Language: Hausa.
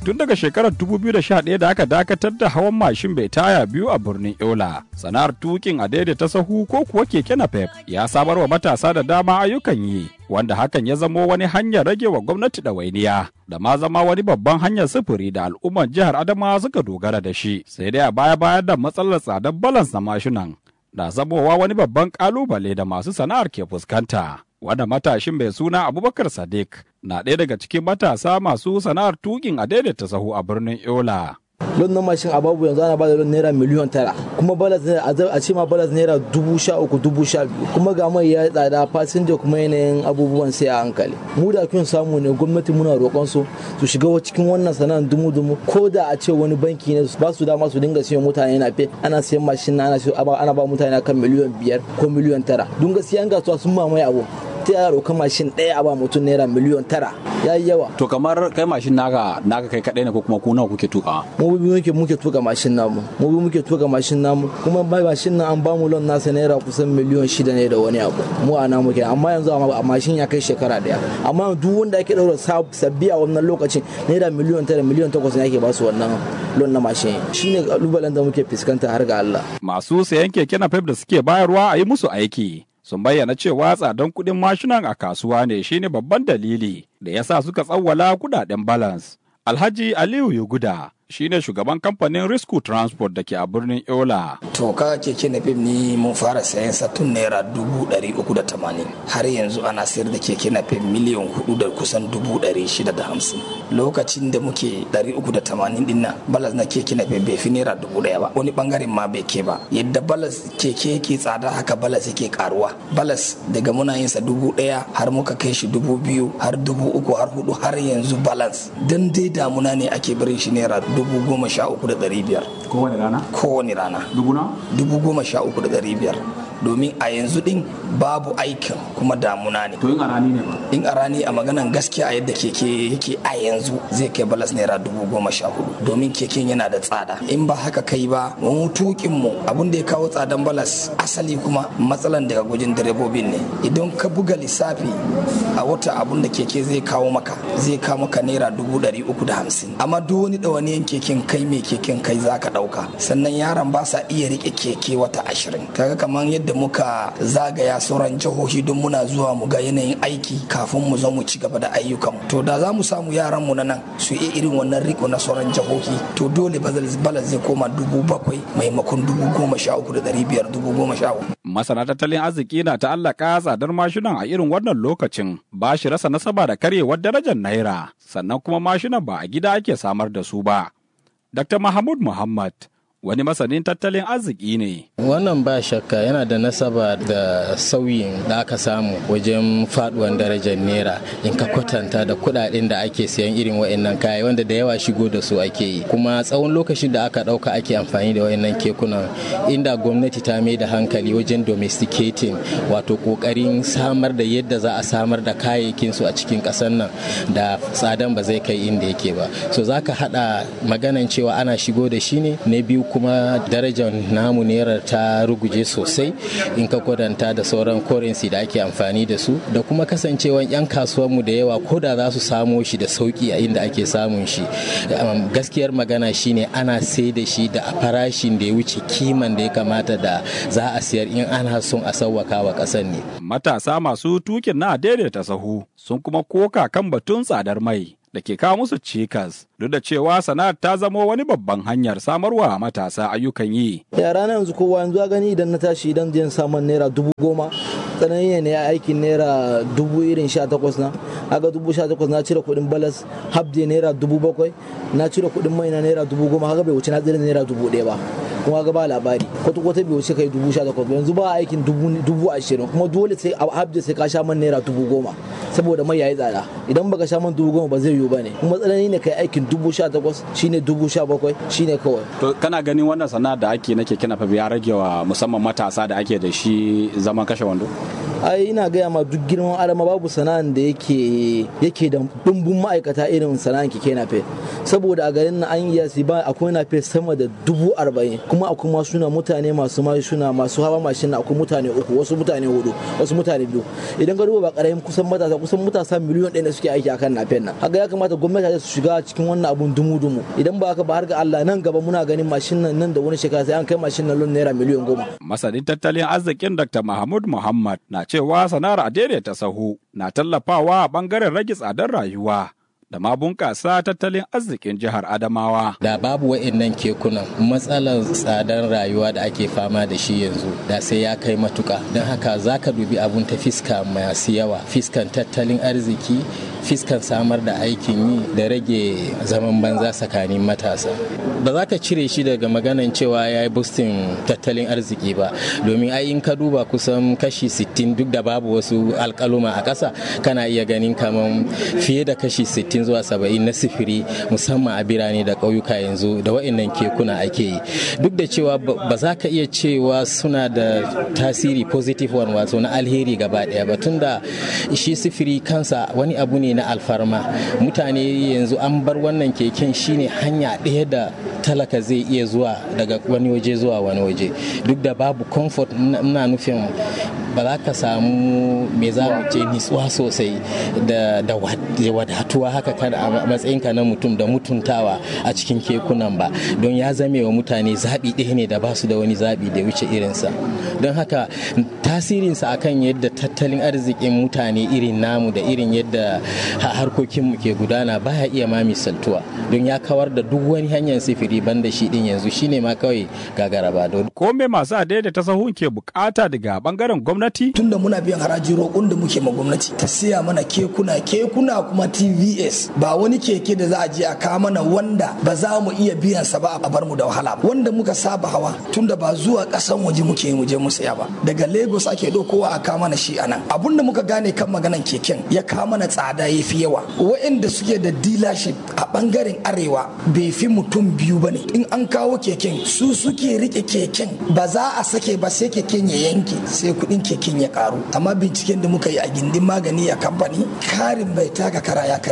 tun daga shekarar 2011 da aka dakatar da hawan mashin bai taya biyu a birnin Yola. Sana'ar tukin a daidaita sahu ko kuwa keke napep ya samar wa matasa da dama ayyukan yi, wanda hakan ya zamo wani hanyar rage wa gwamnati ɗawainiya. Da ma zama wani babban hanyar sufuri da al'ummar jihar Adamawa suka dogara da shi. Sai dai a baya bayan da matsalar tsadar balans na mashinan na zamowa wani babban kalubale da masu sana'ar ke fuskanta. Wanda matashin mai suna Abubakar Sadiq na ɗaya daga cikin matasa masu sana'ar tukin a daidaita sahu a birnin Yola. lon na mashin a babu yanzu ana bada lon naira miliyon tara kuma balas a ce ma balas naira dubu sha uku dubu sha biyu kuma ga mai ya tsada fasinja kuma yanayin abubuwan sai a hankali mu da kun samu ne gwamnati muna roƙon su su shiga cikin wannan sana'ar dumu dumu ko da a ce wani banki ne ba su dama su dinga siyan mutane na fe ana siyan mashin na ana ba mutane kan miliyon biyar ko miliyon tara don gaskiya an gasuwa sun mamaye abu ta yaya roƙa mashin ɗaya a ba mutum naira miliyon tara ya yi yawa. To kamar kai mashin naka naka kai kaɗai ne ko kuma ku nawa kuke tuka? Mu bi muke muke tuka mashin namu. Mu bi muke tuka mashin namu kuma bai mashin nan an ba mu lon nasa naira kusan miliyon shida ne da wani abu. Mu a namu kenan amma yanzu a mashin ya kai shekara daya. Amma duk wanda ake ɗaura sabbi a wannan lokacin naira miliyon tara miliyon takwas ne ake ba su wannan lon na mashin. Shine kalubalen da muke fuskanta har ga Allah. Masu sayan keke na da suke bayarwa a yi musu aiki. sun bayyana cewa tsadan kuɗin mashinan a kasuwa ne shine babban dalili da ya sa suka tsawwala kudaden balance. Alhaji Aliyu Yuguda shine shugaban kamfanin Risku Transport da ke a birnin Yola. To ka keke na fim ni mun fara sayan sa tun naira dubu ɗari uku da tamanin har yanzu ana sayar da keke na fim miliyan hudu da kusan dubu ɗari shida da hamsin. Lokacin da muke ɗari uku da tamanin din nan balas na keke na fim bai fi naira dubu ɗaya ba wani bangaren ma bai ke ba yadda balas keke yake tsada haka balas yake karuwa balas daga muna yin sa dubu ɗaya har muka kai shi dubu biyu har dubu uku har hudu har yanzu balance dan dai damuna ne ake barin shi naira dubu goma sha uku da ɗari biyar. Kowane rana? Kowane rana. Dubu na? Dubu goma sha uku da ɗari biyar. domin a yanzu din babu aikin kuma damuna ne. To in a rani ne ba? In a rani a maganan gaskiya a yadda keke yake a yanzu zai kai balas naira dubu goma sha hudu domin keken yana da tsada. In ba haka kai ba mu tukin mu abin da ya kawo tsadan balas asali kuma matsalan daga gujin direbobin ne. Idan ka buga lissafi a wata abun da keke zai kawo maka zai kawo maka naira dubu ɗari uku da hamsin. Amma duk wani ɗawaniyan keken kai mai keken kai za ka ɗauka. Sannan yaran ba sa iya riƙe keke wata ashirin. Kaga kamar yadda da muka zagaya sauran jihohi don muna zuwa mu ga yanayin aiki kafin mu zo mu ci gaba da ayyukan to da za mu samu yaran mu na nan su yi irin wannan riko na sauran jihohi to dole balas zai koma dubu bakwai maimakon dubu goma sha uku da ɗari biyar dubu goma sha uku. masana tattalin arziki na ta'allaka tsadar mashinan a irin wannan lokacin ba shi rasa nasaba da karyewar darajar naira sannan kuma mashinan ba a gida ake samar da su ba. Dr. Mahmud Muhammad wani masanin tattalin arziki ne. Wannan ba shakka yana da nasaba da sauyin da aka samu wajen faduwan darajar naira in ka kwatanta da kudaden da ake siyan irin wa'annan kaya wanda da yawa shigo da su ake yi kuma tsawon lokacin da aka dauka ake amfani da wa'annan kekunan inda gwamnati ta mai da hankali wajen domesticating wato kokarin samar da yadda za a samar da kayayyakin su a cikin kasar nan da tsadan ba zai kai inda yake ba so zaka hada maganan cewa ana shigo da shi ne na biyu kuma darajar namu naira ta ruguje sosai in ka kwadanta da sauran currency da ake amfani da su da kuma kasancewan 'yan kasuwanmu da yawa ko da za su samo shi da sauki a inda ake samun shi gaskiyar magana shine ana sai da shi da farashin da ya wuce kiman da ya kamata da za a siyar in ana son a sauwaka wa ƙasar ne matasa masu tukin na daidaita sahu sun kuma koka kan batun tsadar mai da ke kawo musu cikas duk da cewa sana'ar ta zamo wani babban hanyar samarwa matasa ayyukan yi. Yara na yanzu kowa yanzu gani idan na tashi idan jin samun naira dubu goma tsanani ne aikin naira dubu irin sha takwas na aga dubu sha takwas na cire kuɗin balas habde naira dubu bakwai na cire kuɗin mai na naira dubu goma haka bai wuce na tsira naira dubu ɗaya ba kuma ga ba labari kwata kwata bai wuce kai dubu sha takwas yanzu ba aikin dubu ashirin kuma dole sai a habde sai ka sha man naira dubu goma saboda mai yayi tsada idan baka sha man dubu goma ba zai yiwu ba ne kuma tsanani ne kai aikin dubu sha takwas shine dubu sha bakwai shine kawai. To kana ganin wannan sana'a da ake na keke nafa ya rage wa musamman matasa da ake da shi zaman kashe wando? ai ina gaya ma duk girman adama babu sana'an da yake yake da dumbun ma'aikata irin sana'an keke nafe saboda a garin na an yi ba akwai nafe sama da dubu arba'in kuma akwai masu na mutane masu mashina masu hawa mashin akwai mutane uku wasu mutane hudu wasu mutane biyu idan ka duba ba karamin kusan matasa kusan matasa miliyon ɗaya ne suke aiki akan nafen nan haka ya kamata gwamnati su shiga cikin wannan abun dumu-dumu idan ba haka ba har ga Allah nan gaba muna ganin mashin nan nan da wani shekara sai an kai mashin nan lon naira miliyon goma. Masanin tattalin arzikin Dr. Mahmud Muhammad na cewa sana'ar a daidaita sahu na tallafawa a bangaren rage tsadar rayuwa. da ma bunƙasa tattalin arzikin jihar Adamawa. Da babu wa'annan kekunan matsalar tsadar rayuwa da ake fama da shi yanzu da sai ya kai matuka don haka za ka dubi abun ta fiska masu yawa fiskan tattalin arziki fiskan samar da aikin yi da rage zaman banza tsakanin matasa ba za ka cire shi daga maganan cewa ya yi boostin tattalin arziki ba domin ai in ka duba kusan kashi 60 duk da babu wasu alkaluma a ƙasa kana iya ganin kamar fiye da kashi 60 zuwa 70 na sifiri musamman a birane da ƙauyuka yanzu da wa'annan kekuna ake yi duk da cewa ba za ka iya cewa suna da tasiri positive one wato na alheri gaba ɗaya ba tunda shi sifiri kansa wani abu ne na alfarma mutane yanzu an bar wannan keken shine hanya ɗaya da talaka zai iya zuwa daga wani waje zuwa wani waje duk da babu comfort na nufin ba za ka samu me za mu ce nitsuwa sosai da wadatuwa haka kada a matsayinka na mutum da mutuntawa a cikin kekunan ba don ya zame wa mutane zaɓi ɗaya ne da ba su da wani zaɓi da wuce irinsa don haka tasirinsa akan yadda tattalin arzikin mutane irin namu da irin yadda harkokinmu ke gudana baya iya ma misaltuwa don ya kawar da duk wani hanyar sifiri banda shi din yanzu shine ma kawai gagara ba don ko me masu adaidaita sahun ke bukata daga bangaren gwamnati tunda muna biyan haraji roƙon da muke ma gwamnati ta siya mana kekuna kekuna kuma tvs ba wani keke da za a je a kawo mana wanda ba za mu iya biyan sa ba a bar mu da wahala ba wanda muka saba hawa tunda ba zuwa ƙasan waje muke mu je mu saya ba daga lagos ake ɗaukowa a kawo mana shi anan abun da muka gane kan maganan keken ya kawo mana tsada ya fi yawa waɗanda suke da dealership a bangaren arewa bai fi mutum biyu ba ne in an kawo keken su suke rike keken ba za a sake ba sai keken ya yanke sai kuɗin keken ya karu amma binciken da muka yi a gindin magani a kamfani karin bai taka kara ya